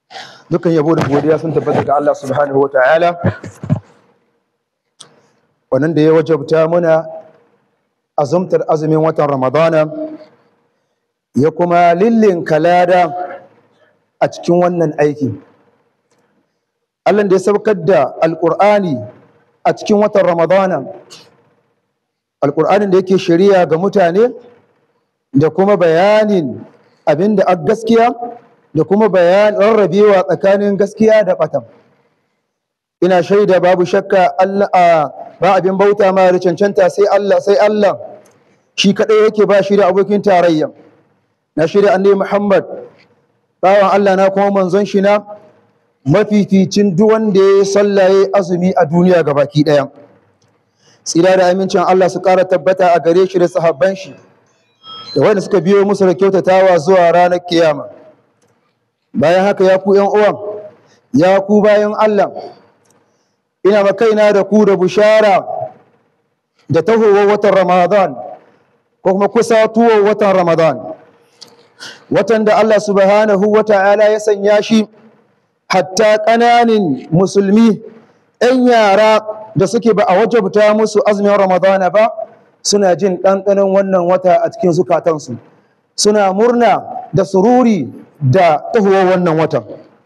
dukan yabo da godiya sun tabbata ga Allah subhanahu wa ta'ala wannan da ya wajabta muna azumtar azumin watan ramadana ya kuma lillin kalada a cikin wannan aiki Allah da ya saukar da alƙur'ani a cikin watan ramadana alƙur'anin da yake shari'a ga mutane da kuma bayanin abin da a gaskiya da kuma bayan rarrabewa tsakanin gaskiya da ɓatan ina shaida babu shakka Allah ba abin bauta ma da cancanta sai Allah sai Allah shi kaɗai yake ba shi da abokin tarayya na shirya annabi Muhammad bawan Allah na kuma manzon shi na mafificin duk wanda ya sallaye azumi a duniya gabaki ɗaya tsira da amincin Allah su ƙara tabbata a gare shi da sahabban shi da wanda suka biyo musu da kyautatawa zuwa ranar kiyama bayan haka ya ku uwan ya ku bayan Allah ina makaina da ku da bushara da tahowar watan Ramadan ko kuma kusatuwar watan Ramadan watan da Allah subhanahu wa ta'ala ya sanya shi hatta ƙananin musulmi 'yan yara da suke ba a wajabta musu azumin Ramadana ba suna jin ɗanɗanon wannan wata a cikin zukatansu suna murna da sururi da tahowar wannan watan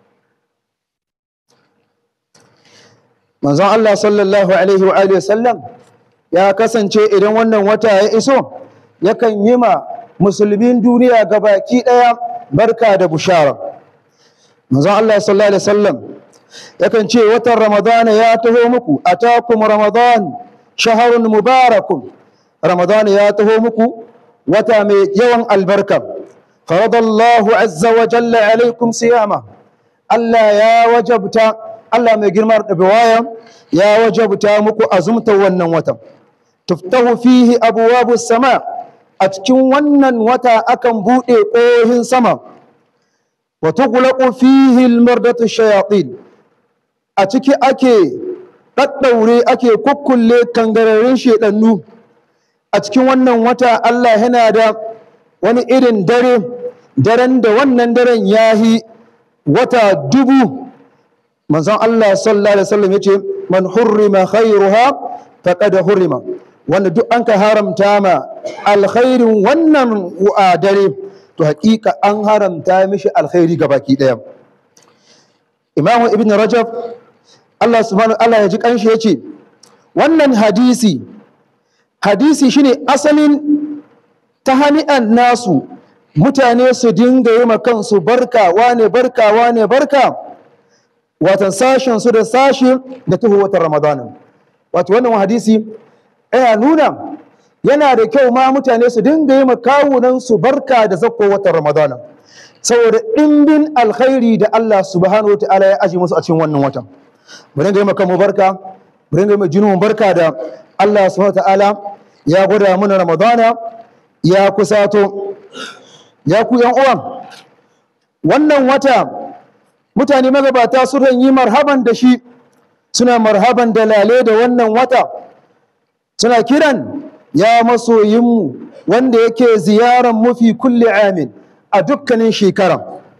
manzon Allah sallallahu alaihi wa alihi sallam ya kasance idan wannan wata ya iso yakan yi ma musulmin duniya gabaki ɗaya barka da bushara manzon Allah sallallahu alaihi wasallam yakan ce watan ramadana ya taho muku atakum ramadan shaharun mubarakun ramadan ya taho muku wata mai yawan albarka faradallahu azza wa jalla alaikum siyama Allah ya wajabta Allah mai girma da biwaya ya wajabta muku azumta wannan watan tuftahu fihi abwabu sama a cikin wannan wata akan bude ƙohin sama wa tughlaqu fihi almardatu shayatin a ciki ake daddaure ake kukkulle kangararin shedannu a cikin wannan wata Allah yana da wani irin dare daren da wannan daren yahi wata dubu manzon Allah sallallahu alaihi wasallam yace man hurrima khairuha faqad hurrima wanda duk an ka haramta ma alkhairin wannan dare to hakika an haramta mishi alkhairi gabaki daya Imam Ibn Rajab Allah subhanahu Allah ya ji kanshi yace wannan hadisi hadisi shine asalin ta hani'an nasu mutane su dinga yi kansu barka wane barka wane barka watan sashen su da sashi da tuhu watan ramadanin wato wannan hadisi yana nuna yana da kyau ma mutane su dinga yi kawunan su barka da zakko watan ramadanin saboda ɗimbin alkhairi da Allah subhanahu wa ta'ala ya aji musu a cikin wannan watan mu dinga yi mu barka mu dinga yi jinin barka da Allah subhanahu wa ta'ala ya gwada mana ramadana ya kusato ya ku yan uwan wannan wata mutane magabata sukan yi marhaban da shi suna marhaban da lale da wannan wata suna kiran ya masoyinmu wanda yake ziyaran mafi kulle amin a dukkanin shekara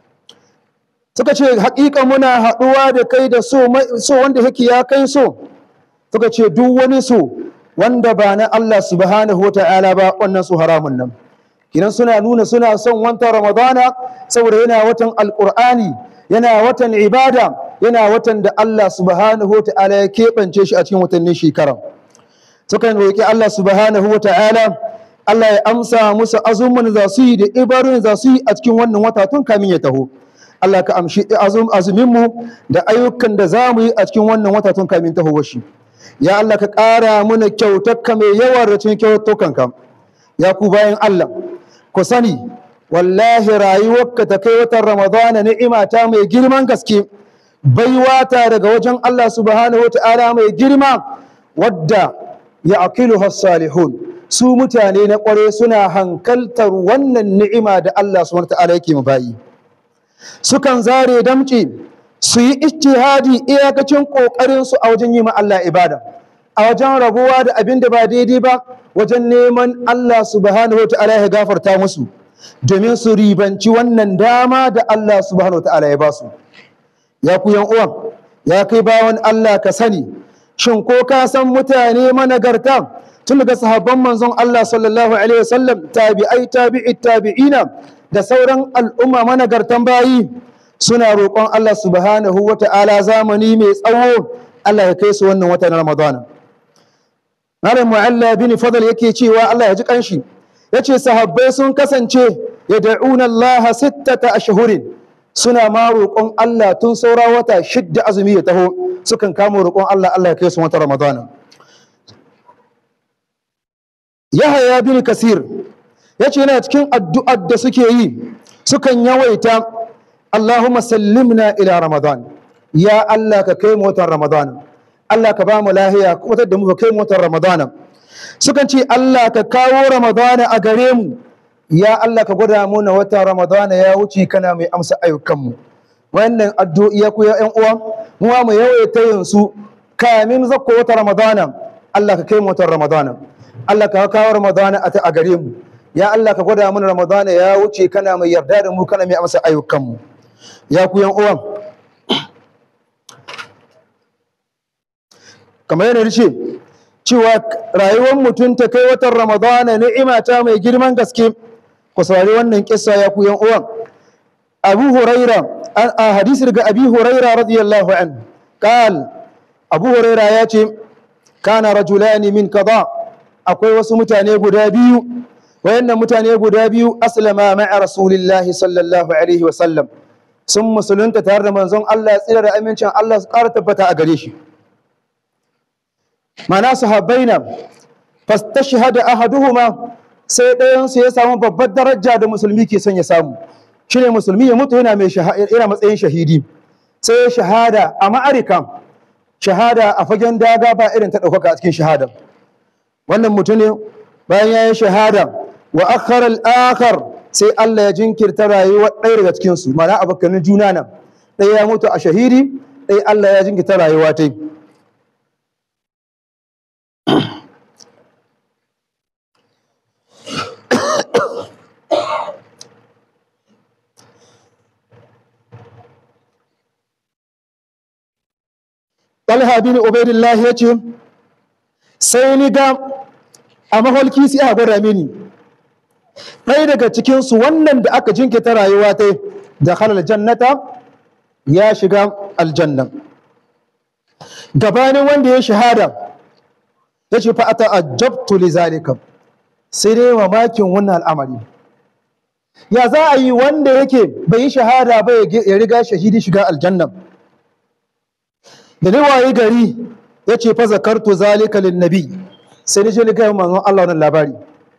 suka ce haƙiƙa muna haɗuwa da kai da so wanda yake ya kai so suka ce duk wani so wanda ba na Allah subhanahu wa ta'ala ba wannan su haramun nan kinan suna nuna suna son watan ramadana saboda yana watan alƙur'ani yana watan ibada yana watan da Allah subhanahu wa ta'ala ya keɓance shi a cikin watannin shekara sukan roƙi Allah subhanahu wa ta'ala Allah ya amsa musu azumin za su yi da ibarun za su yi a cikin wannan wata tun kamin ya taho Allah ka amshi azumin mu da ayyukan da za mu yi a cikin wannan wata tun kamin taho shi ya Allah ka ƙara mana kyautarka mai yawa da cikin kyautukanka ya ku bayan Allah ku sani wallahi rayuwarka ta kai watan ramadana ni'ima ta mai girman gaske baiwa ta daga wajen Allah subhanahu wata'ala mai girma wadda ya akiluha salihun su mutane na kware suna hankaltar wannan ni'ima da Allah subhanahu wata'ala yake mu bayi sukan zare damci su yi ijtihadi iyakacin kokarin su a wajen yi ma Allah ibada a wajen rabuwa da abin da ba daidai ba wajen neman Allah subhanahu wata'ala ya gafarta musu domin su ribanci wannan dama da Allah subhanahu wa ta'ala ya ba su ya ku yan uwan ya kai bawan Allah ka sani shin ko ka san mutane managarta tun daga sahabban manzon Allah sallallahu alaihi wasallam tabi'ai tabi'i tabi'ina da sauran al'umma managartan bayi suna roƙon Allah subhanahu wa ta'ala zamani mai tsawo Allah ya kai su wannan wata na Ramadana Malam Mu'alla bin Fadl yake cewa Allah ya ji kanshi yace sahabbai sun kasance yad'una Allah sittata ashhurin suna ma roƙon Allah tun saura wata shidda azumi ya taho sukan kama roƙon Allah Allah ya kai su wata Ramadana Yahaya bin Kasir yace yana cikin addu'ar da suke yi sukan yawaita Allahumma sallimna ila Ramadan ya Allah ka kai mu watan Ramadan Allah ka ba mu lahiya wata da mu ka kai mu watan Ramadan sukan ce Allah ka kawo Ramadan a gare mu ya Allah ka gwada mu na watan Ramadan ya wuce kana mai amsa ayyukan mu wannan addu'i ya ku ya ƴan uwa mu ma mu yawaita yin su kamin zakko watan Ramadan Allah ka kai mu watan Ramadan Allah ka kawo Ramadan a gare mu ya Allah ka gwada mana Ramadan ya wuce kana mai yarda da mu kana mai amsa ayyukan mu ya ku yan uwan kamar yana ce cewa rayuwar mutum ta kai watan ramadana ni'ima ta mai girman gaske ku saurari wannan kissa ya ku yan uwan abu huraira a hadisi daga abi huraira radiyallahu an qal abu huraira ya ce kana rajulani min kaza akwai wasu mutane guda biyu wayannan mutane guda biyu aslama ma'a rasulillahi sallallahu alaihi wa sallam sun musulunta tare da manzon Allah tsira da amincin Allah su ƙara tabbata a gare shi mana sahabbai na fastashhada ahaduhuma sai ɗayan su ya samu babbar daraja da musulmi ke son ya samu shine musulmi ya mutu yana mai yana matsayin shahidi sai ya shahada a ma'arika shahada a fagen daga ba irin ta ɗaukaka a cikin shahada wannan mutum ne bayan ya yi shahada wa akhara al-akhar sai Allah ya jinkirta rayuwar ɗaya daga cikin su mana abokanin juna nan ɗaya ya mutu a shahidi ɗaya Allah ya jinkirta rayuwa ta Talha bin Ubaidillah ya ce sai ni ga a maholki sai aka gwada mini ɗaya daga cikinsu wannan da aka jinkita rayuwa ta da halal jannata ya shiga aljanna gabanin wanda ya shahada ya ce fa ata ajabtu li zalika sai dai mamakin wannan al'amari ya za a yi wanda yake bai yi shahada ba ya riga shahidi shiga aljanna da ni waye gari ya ce fa zakartu zalika lin nabi sai ni je ni ga manzon Allah wannan labari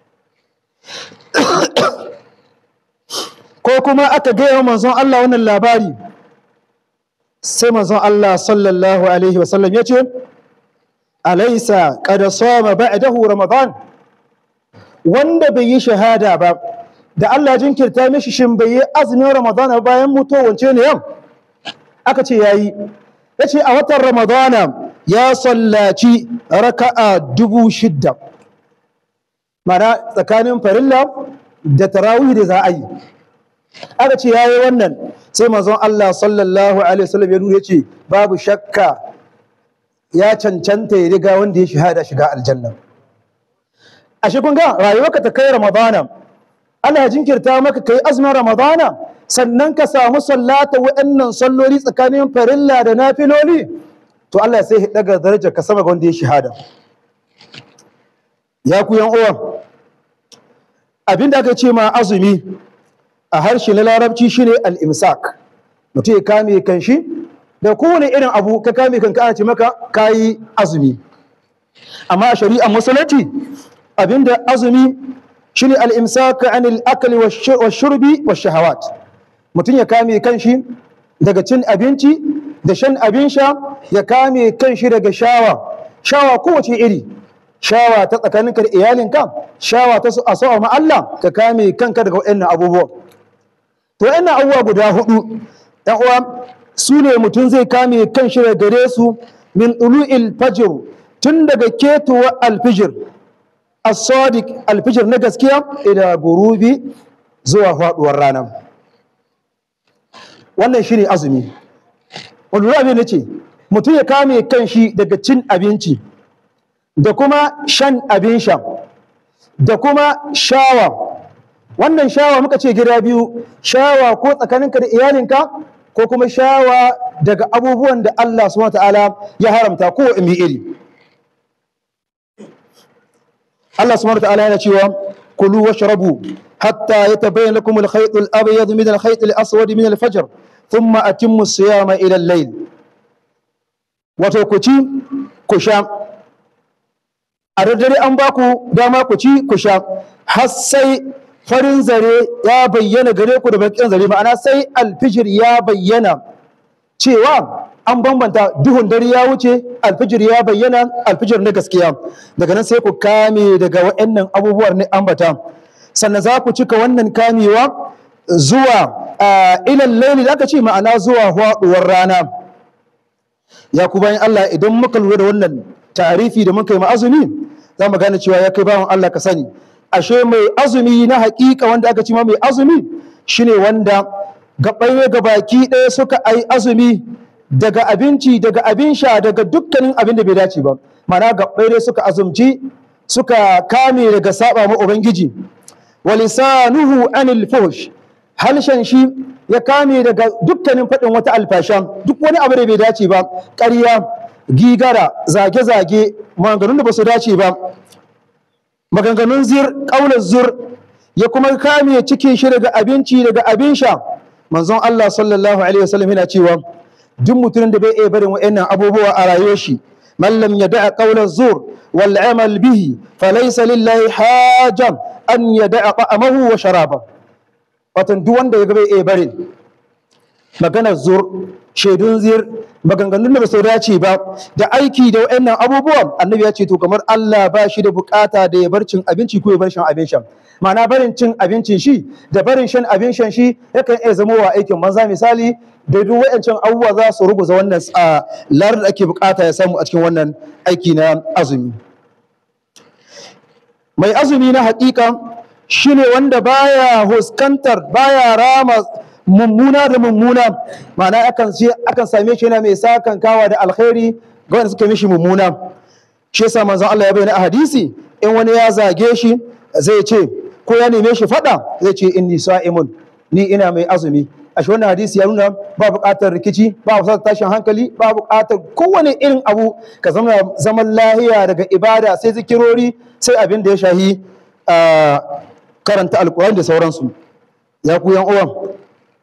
ko kuma aka gaya manzon Allah wannan labari sai manzon Allah sallallahu alaihi wasallam ya ce alaisa kada sama ba'dahu ramadan wanda bai yi shahada ba da Allah jinkirta mishi shin bai yi azumin ramadan bayan mutuwa wance ne yau aka ce yayi ya ce a watan ramadana ya sallaci raka'a dubu shidda mana tsakanin farilla da tarawih da za a yi aka ce yayi wannan sai manzon Allah sallallahu alaihi wasallam ya nuna yace babu shakka ya cancanta ya riga wanda ya shahada shiga aljanna ashe kun ga rayuwarka ta kai ramadana ana jinkirta maka kai azumin ramadana sannan ka samu sallata wa'annan salloli tsakanin farilla da nafiloli to Allah sai ya daga darajar ka sama ga wanda ya shahada ya ku yan uwa abinda aka ce ma azumi a harshe na larabci shine al-imsak mutum ya kame kanshi da kowane irin abu ka kame kanka ana ce maka kayi azumi amma a shari'ar musulunci abinda azumi shine al-imsak anil akli wash-shurbi wash-shahawat mutum ya kame kanshi daga cin abinci da shan abin sha ya kame kanshi daga shawa shawa kowace iri shawa ta tsakaninka da iyalinka shawa ta a sa'a ma Allah ka kame kanka daga waɗannan abubuwa to waɗannan abubuwa guda hudu ɗan uwa su ne mutum zai kame kanshi daga gare su min ulu'il fajr tun daga ketuwa alfijir as-sadiq alfijir na gaskiya ila gurubi zuwa faduwar rana wannan shine azumi wani lura abin da ce mutum ya kame kanshi daga cin abinci da kuma shan abin sha da kuma shawa wannan shawa muka ce gida biyu shawa ko tsakaninka da iyalinka ko kuma shawa daga abubuwan da Allah subhanahu ta'ala ya haramta ko imi iri Allah subhanahu ta'ala yana cewa kulu washrabu hatta yatabayyana lakum al-khayt al-abyad min al-khayt al-aswad min al-fajr thumma atimmu as-siyama ila al-layl wato ku ci ku sha a daddare an ba ku dama ku ci ku sha har sai farin zare ya bayyana gare ku da bakin zare ma'ana sai alfijir ya bayyana cewa an bambanta duhun dare ya wuce alfijir ya bayyana alfijir na gaskiya daga nan sai ku kame daga waɗannan abubuwan ne ambata sannan za ku cika wannan kamewa zuwa ilal laili da aka ce ma'ana zuwa haɗuwar rana ya ku bayan Allah idan muka lura da wannan tarifi da muka yi ma azumi za mu gane cewa ya kai bawan Allah ka sani ashe mai azumi na hakika wanda aka ci ma mai azumi shine wanda gaɓai ga baki ɗaya suka ai azumi daga abinci daga abin sha daga dukkanin abin da bai dace ba mana gaɓai ɗaya suka azumci suka kame daga saba ma ubangiji wa lisanuhu anil fuhsh halshen shi ya kame daga dukkanin faɗin wata alfasha duk wani abu da bai dace ba ƙarya gigara zage-zage maganganun da ba su dace ba maganganun zir ƙaunar zur ya kuma kame cikin shi daga abinci daga abin sha manzon Allah sallallahu alaihi wasallam yana cewa duk mutumin da bai iya barin wa'annan abubuwa a rayuwar shi man lam yada'a qawla zur wal amal bihi falaysa lillahi hajan an yada'a ta'amahu wa sharaba watan duk wanda ya bai iya barin maganar zur shaidun zir maganganun da ba su dace ba da aiki da wa'annan abubuwan annabi ya ce to kamar Allah ba shi da bukata da ya bar cin abinci ko ya bar shan abin shan ma'ana barin cin abincin shi da barin shan abin shan shi yakan iya zama wa aikin banza misali da duk wa'ancan abubuwa za su ruguza wannan lar da ake bukata ya samu a cikin wannan aiki na azumi mai azumi na hakika shine wanda baya huskantar baya rama mummuna da mummuna ma'ana akan akan same shi yana mai sakan kawa da alkhairi ga wanda suka mishi mummuna shi yasa manzon Allah ya bayyana a hadisi in wani ya zage shi zai ce ko ya neme shi fada zai ce inni sa'imun ni ina mai azumi a shi wannan hadisi ya nuna ba buƙatar rikici ba buƙatar tashin hankali ba buƙatar kowane irin abu ka zama zaman lahiya daga ibada sai zikirori sai abin da ya shahi karanta alkurani da sauransu ya ku yan uwan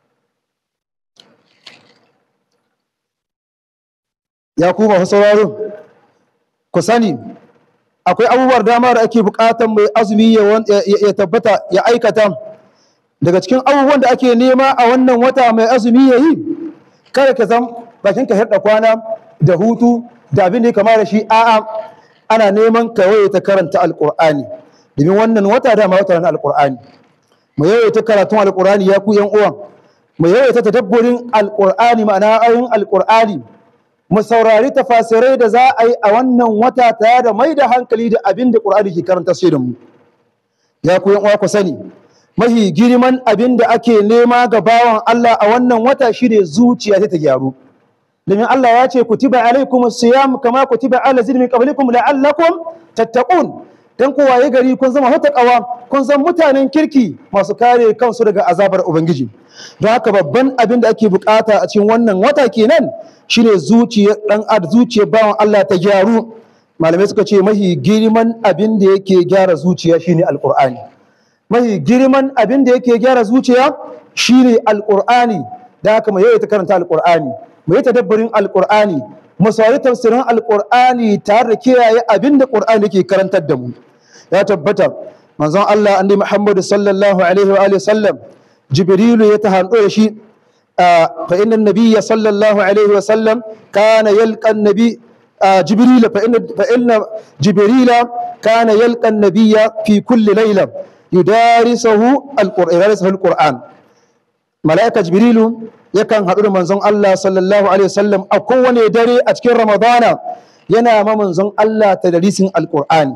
ya ku masu sauraro ku sani akwai abubuwar dama da ake buƙatar mai azumi ya tabbata ya aikata daga cikin abubuwan da ake nema a wannan wata mai azumi ya yi kada ka zam bakin ka hirɗa kwana da hutu da abin da ya kama da shi a'a ana neman ka ta karanta alƙur'ani domin wannan wata dama wata na alƙur'ani mu yawaita karatun alƙur'ani ya ku yan uwan mu yawaita tadabburin alƙur'ani ma'ana ayoyin alƙur'ani mu saurari tafasirai da za a yi a wannan wata tare da mai da hankali da abin da ƙur'ani ke karanta sai da mu ya ku yan uwa ku sani mahi girman abin da ake nema ga bawan Allah a wannan wata shine zuciya ta gyaru domin Allah ya ce kutiba alaikum siyam kama kutiba ala zidmi qablikum la'allakum tattaqun dan ku waye gari kun zama hutakawa kun zama mutanen kirki masu kare kansu daga azabar ubangiji don haka babban abin da ake bukata a cikin wannan wata kenan shine zuciyar dan ad zuciyar bawan Allah ta gyaru malamai suka ce mahi girman abin da yake gyara zuciya shine alqur'ani mahi girman abin da yake gyara zuciya shine alqur'ani da haka mu yawaita karanta alqur'ani mu yi tadabburin alqur'ani mu saurari tafsirin alqur'ani tare da kiyaye abin da qur'ani yake karantar da mu ya tabbata manzon Allah annabi Muhammad sallallahu alaihi wa alihi sallam jibrilu ya tahando da shi fa inna nabiyya sallallahu alaihi wa sallam kana yalqa nabi jibril fa inna fa inna jibrila kana yalqa nabiyya fi kulli layla yudarisuhu alquran malaika jibrilu yakan haɗu da manzon Allah sallallahu alaihi wasallam a kowane dare a cikin ramadana yana ma manzon Allah tadrisin alqur'ani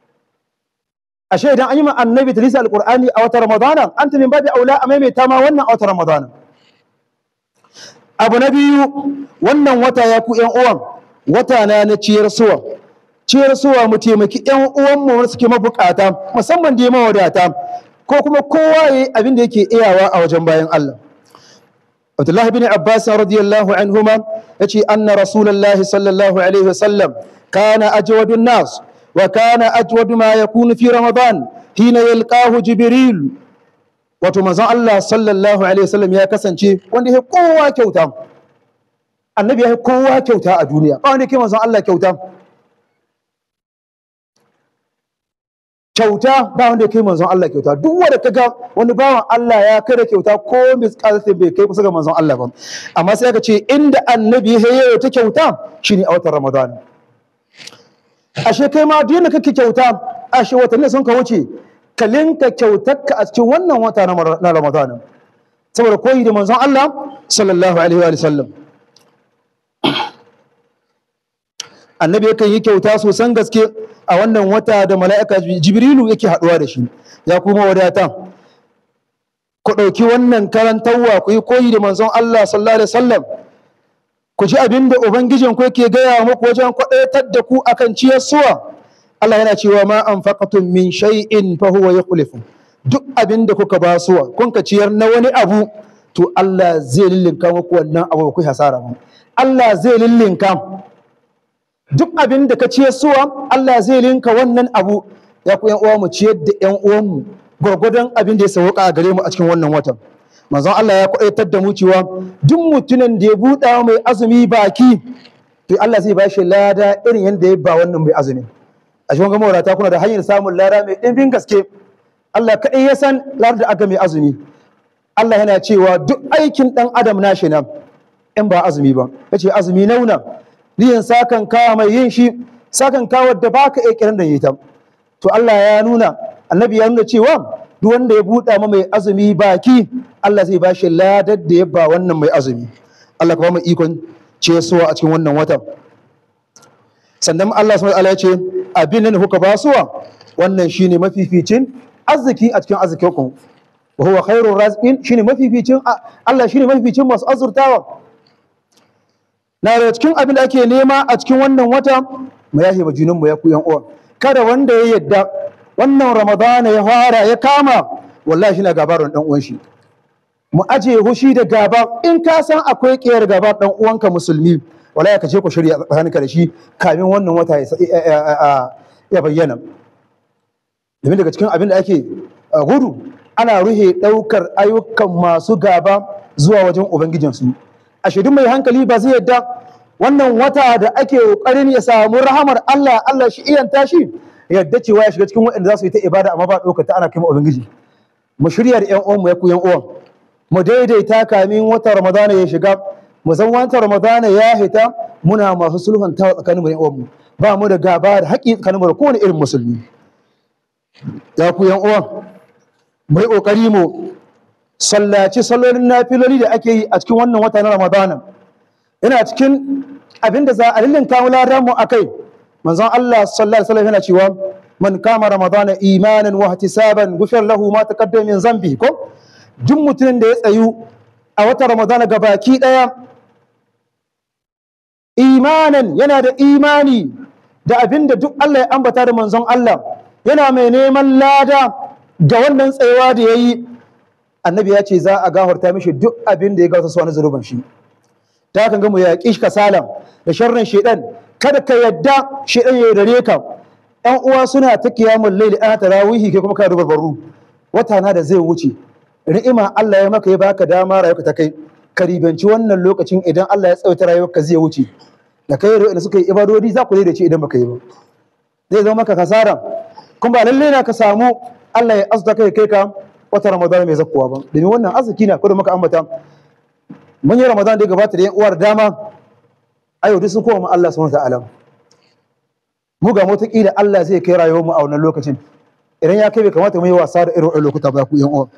ashe idan an yi ma annabi tadrisin alqur'ani a wata ramadana anta min babi aula a maimaita ma wannan a wata ramadana abu na biyu wannan wata ya ku yan uwan wata na na ciyar suwa ciyar suwa mu taimaki yan uwanmu wanda suke mabukata musamman da mawadata ko kuma kowa yayi abin da yake iyawa a wajen bayan Allah Abdullah bin Abbas radiyallahu anhuma yace anna Rasulullahi sallallahu alaihi wasallam kana ajwadun nas wa kana ajwadu ma yakunu fi Ramadan hina yalqahu Jibril wato manzon Allah sallallahu alaihi wasallam ya kasance wanda ya kowa kyauta annabi ya kowa kyauta a duniya ba wanda ke manzon Allah kyauta kyauta ba wanda kai manzon Allah kyauta duk wanda kaga wani bawan Allah ya kada kyauta ko misqalatin bai kai kusa ga manzon Allah ba amma sai aka ce inda annabi ya ta kyauta shine a watan Ramadan ashe kai ma duk yanda kake kyauta ashe watanni sun ka wuce ka linka kyautarka a cikin wannan wata na Ramadan saboda koyi da manzon Allah sallallahu alaihi wa sallam annabi yakan yi kyauta sosan gaske a wannan wata da mala'ika jibrilu yake haɗuwa da shi ya kuma wadata ku ɗauki wannan karantarwa ku yi koyi da manzon Allah sallallahu alaihi wasallam ku ji abin da ubangijin ku yake gaya muku wajen kwaɗaitar da ku akan ciyar suwa Allah yana cewa ma anfaqatum min shay'in fa huwa yukhlifu duk abin da kuka ba suwa kun ka ciyar na wani abu to Allah zai lillinka muku wannan abu ku hasara mu Allah zai lillinka duk abin da ka ciyar suwa Allah zai linka wannan abu ya ku uwa mu ciyar da ƴan uwanmu gwargwadon abin da ya sauka a gare mu a cikin wannan watan manzon Allah ya kwaitar da mu cewa duk mutumin da ya buɗa mai azumi baki to Allah zai bashi lada irin yadda ya ba wannan mai azumi a cikin gama wadata kuna da hanyar samun lada mai ɗimbin gaske Allah kaɗai ya san ladar da aka mai azumi Allah yana cewa duk aikin ɗan adam nashi nan in ba azumi ba yace azumi nauna niyan sakan kawa mai yin shi sakan kawar da baka iya kiran da yi ta to Allah ya nuna annabi ya nuna cewa duk wanda ya buɗa ma mai azumi baki Allah zai bashi ladar da ya ba wannan mai azumi Allah ka ba mu ikon cesuwa a cikin wannan watan sannan Allah subhanahu wa ta'ala ya ce abin da kuka ba suwa wannan shine mafificin arziki a cikin arzikin ku wa huwa khairur raziqin shine mafificin Allah shine mafificin masu azurtawa na da cikin abin da ake nema a cikin wannan wata mu yahe ma junanmu ya ku yan uwa kada wanda ya yadda wannan ramadana ya fara ya kama wallahi shi na gabarin dan uwan shi mu aje hushi da gaba in ka san akwai kiyar gaba dan uwanka musulmi wallahi ka je ku shirya tsakaninka da shi kamin wannan wata ya bayyana domin daga cikin abin da ake gudu ana ruhe daukar ayyukan masu gaba zuwa wajen ubangijinsu a shaidun mai hankali ba zai yadda wannan wata da ake ƙoƙarin ya samu rahamar Allah Allah shi iyan tashi yadda cewa ya shiga cikin waɗanda za su yi ta ibada amma ba ɗaukar ta ana kai ubangiji mu shirya da ƴan uwanmu ya ku ƴan uwan mu daidaita kamin wata ramadana ya shiga mu san wata ramadana ya hita muna masu sulhuntawa tsakanin mu da ƴan uwanmu ba mu da gaba da haƙƙi tsakanin mu da kowane irin musulmi ya ku ƴan uwan mu yi ƙoƙari mu sallaci sallolin nafiloli da ake yi a cikin wannan wata na ramadana yana cikin abin da za a lillinka wularan mu akai manzon Allah sallallahu alaihi wasallam yana cewa man kama ramadana imanan wa ihtisaban ghufir lahu ma taqaddama min zambi ko duk mutumin da ya tsayu a wata ramadana gabaki daya imanan yana da imani da abin da duk Allah ya ambata da manzon Allah yana mai neman lada ga wannan tsayawa da yayi annabi ya ce za a gafarta mishi duk abin da ya gasa wani zunuban shi ta kan ga mu yaƙi shi kasalan da sharrin shedan kada ka yadda shedan ya dare ka ƴan uwa suna ta kiyamul layli ana tarawihi kai kuma ka rubar baru wata na da zai wuce ni'ima Allah ya maka ya baka dama rayuwa ta kai ka ribanci wannan lokacin idan Allah ya tsawaita rayuwarka zai wuce da kai da suka yi ibadodi za ku daidaice idan baka yi ba zai zama maka kasara kuma ba lalle na ka samu Allah ya azuta kai kai ka wata Ramadan mai zakkuwa ba domin wannan arziki na kudu maka ambata mun yi Ramadan da ya gabata da yan uwar dama ayo duk sun koma Allah subhanahu ta'ala mu ga mota kila Allah zai kai rayuwar mu a wannan lokacin idan ya kai bai kamata mu yi wasa da irin wannan lokuta ba ku yan uwa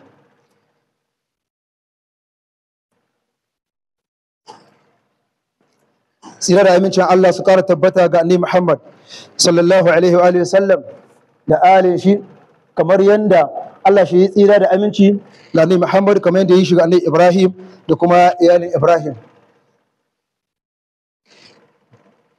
tsira da amincin Allah su kara tabbata ga annabi Muhammad sallallahu alaihi wa alihi sallam da alin shi kamar yanda Allah shi ya tsira da aminci da annabi Muhammad kamar yanda ya shiga annabi Ibrahim da kuma iyalin Ibrahim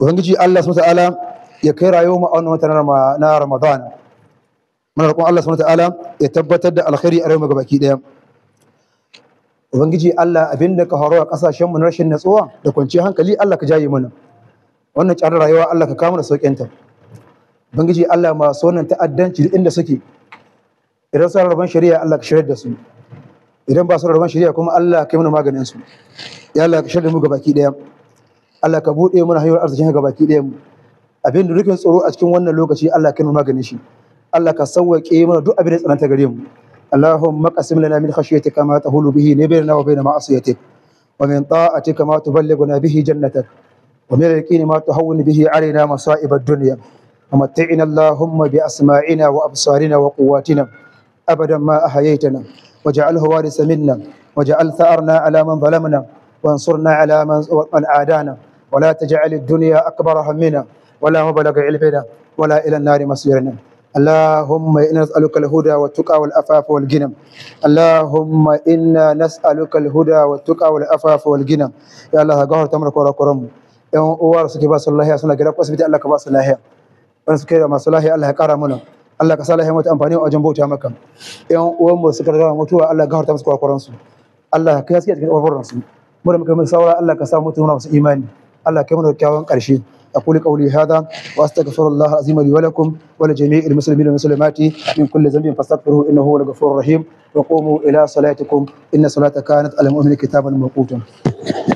ubangiji Allah subhanahu ta'ala ya kai rayuwar mu a wannan watan Rama- na Ramadan muna roƙon Allah subhanahu ta'ala ya tabbatar da alkhairi a rayuwar mu gabaki daya ubangiji Allah abinda ka horo a kasashen mu na rashin natsuwa da kwanciyar hankali Allah ka jaye mana wannan tsarin rayuwa Allah ka kawo mana sauƙin ta ubangiji Allah masu wannan ta'addanci duk inda suke idan su rabon shari'a Allah ka shirya da su idan ba su rabon shari'a kuma Allah ka yi mana maganin su ya Allah ka shirya da mu gabaki daya Allah ka buɗe mana hanyar arzikin gabaki daya mu abin da rufin tsoro a cikin wannan lokaci Allah ka yi mana maganin shi Allah ka sauwaƙe mana duk abin da ya tsananta gare mu اللهم اقسم لنا من خشيتك ما تهول به بيننا وبين معصيتك ومن طاعتك ما تبلغنا به جنتك ومن اليقين ما تهون به علينا مصائب الدنيا ومتعنا اللهم بأسماعنا وأبصارنا وقواتنا أبدا ما أحييتنا واجعله وارث منا واجعل ثأرنا على من ظلمنا وانصرنا على من من عادانا ولا تجعل الدنيا أكبر همنا ولا مبلغ علمنا ولا إلى النار مصيرنا اللهم إنا نسألك الهدى والتقى والعفاف والغنى اللهم إنا نسألك الهدى والتقى والعفاف والغنى يا الله غفر تمرك ورقرم yan uwa da suke ba su lahiya suna gida asibiti Allah ka ba su lahiya wanda suke da masu lahiya Allah ya kara mana Allah ka sa lahiya mata amfani a wajen bauta maka yan uwan mu suka riga mutuwa Allah ya gafarta musu kurakuran su Allah ka yaske cikin kaburburan su mu da muka mai saura Allah ka sa mutu muna masu imani Allah ka yi mana kyakkyawan karshe أقول قولي هذا وأستغفر الله العظيم لي ولكم ولجميع المسلمين والمسلمات من كل ذنب فاستغفروه إنه هو الغفور الرحيم وقوموا إلى صلاتكم إن صلاة كانت على المؤمن كتابا موقوتا